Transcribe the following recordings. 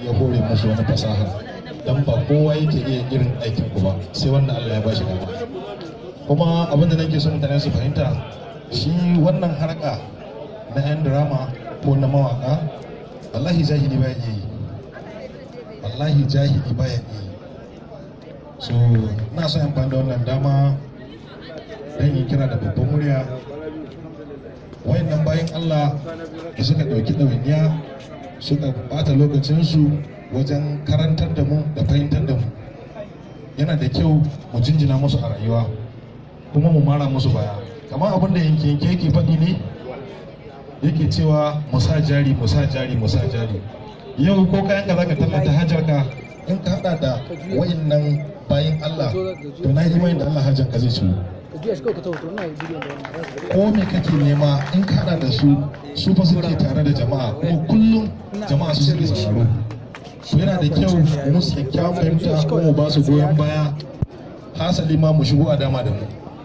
ya hore musu wani fasaha dan ba kowa yake iya irin aikin ku ba sai wanda Allah ya bashi dama kuma abin da nake so mutane su fahimta shi wannan harka na yan drama ko na mawaka wallahi jahili baya iya yi wallahi jahili baya iya yi so ina son amfani da wannan dama don yi kira da babban murya wayannan bayan Allah da suka ɗauki ɗawainiya suka bata lokacinsu wajen karantar da mu da fahimtar da mu yana da kyau mu jinjina musu a rayuwa kuma mu mara musu baya kamar abin da yanke yanke yake faɗi ne yake cewa musa jari musa jari musa jari yau ko kayan ka zaka tallata hajar ka in ka hada da wayannan bayan Allah to na imani da Allah hajar ka zai ciwo ko me kake nema in ka hada da su su fa suke tare da jama'a kuma kullum jama'a su suke sauraro to yana da kyau mu musu kyakkyawan fahimta ko mu ba su goyon baya hasali ma mu shigo a dama da mu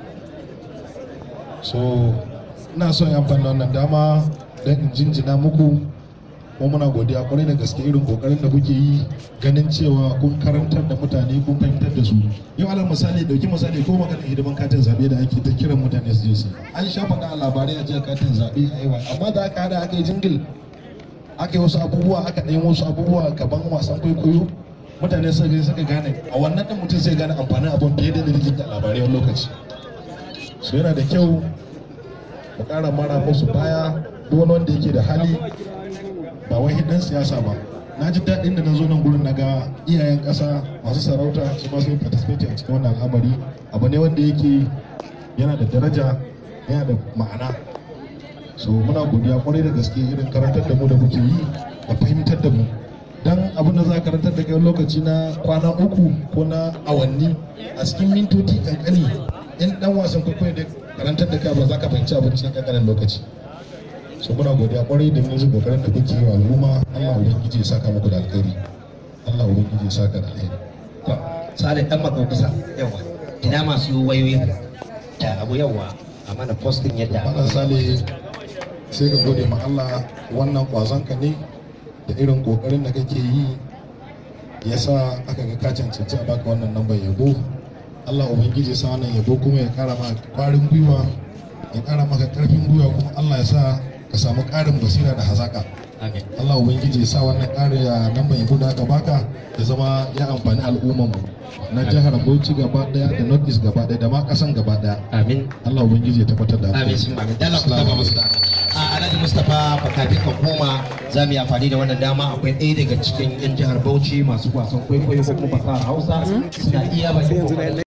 so ina son yi amfani da wannan dama don in jinjina muku kuma muna godiya kwarai da gaske irin kokarin da kuke yi ganin cewa kun karantar da mutane kun fahimtar da su yau alal misali dauki misali ko magana hidiman katin zabe da ake ta kiran mutane su je su an sha faɗa a labarai a jiya katin zabe a yawa amma da aka hada aka yi jingil aka yi wasu abubuwa aka ɗaya wasu abubuwa gaban wasan kwaikwayo mutane suka gani suka gane a wannan ɗin mutum zai gane amfanin abun fiye da da labarai wani lokaci so yana da kyau mu ƙara mara musu baya duk wani wanda yake da hali ba wai dan siyasa ba na ji daɗin da na zo nan gurin na ga iyayen ƙasa masu sarauta su ma sun participate a cikin wannan al'amari abu ne wanda yake yana da daraja yana da ma'ana so muna godiya kwarai da gaske irin karantar da mu da muke yi da fahimtar da mu dan abin da za karantar da kai lokaci na kwana uku ko na awanni a cikin mintoci kankani in dan wasan kwaikwayo da karantar da kai ba za ka fahimci abin cikin kankanin lokaci so muna godiya kwarai da yanzu kokarin da kuke yi wa al'umma Allah ubangiji ya saka muku da alkhairi Allah ubangiji ya saka da alkhairi sale dan makaukasa yawa ina masu wayoyin da abu yawa a mana postin yadda Malam Sale sai ka gode ma Allah wannan kwazon ka ne da irin kokarin da kake yi ya sa aka ga ka cancanci a baka wannan lambar yabo Allah ubangiji ya sa wannan yabo kuma ya kara maka kwarin gwiwa ya kara maka karfin gwiwa kuma Allah ya sa ka samu karin basira da hazaka Allah ubangiji ya sa wannan karin ya lambar yabo da aka baka ya zama ya amfani al'ummar mu na jihar Bauchi gaba daya da North East gaba daya da ma kasan gaba daya amin Allah ubangiji ya tabbatar da haka. amin sun amin dala ku taba musu da a alhaji mustapha fakafin ka koma za mu yi amfani da wannan dama akwai ɗaya daga cikin yan jihar bauchi masu wasan kwaikwayo ko kuma fasahar hausa suna iya bakin kokarin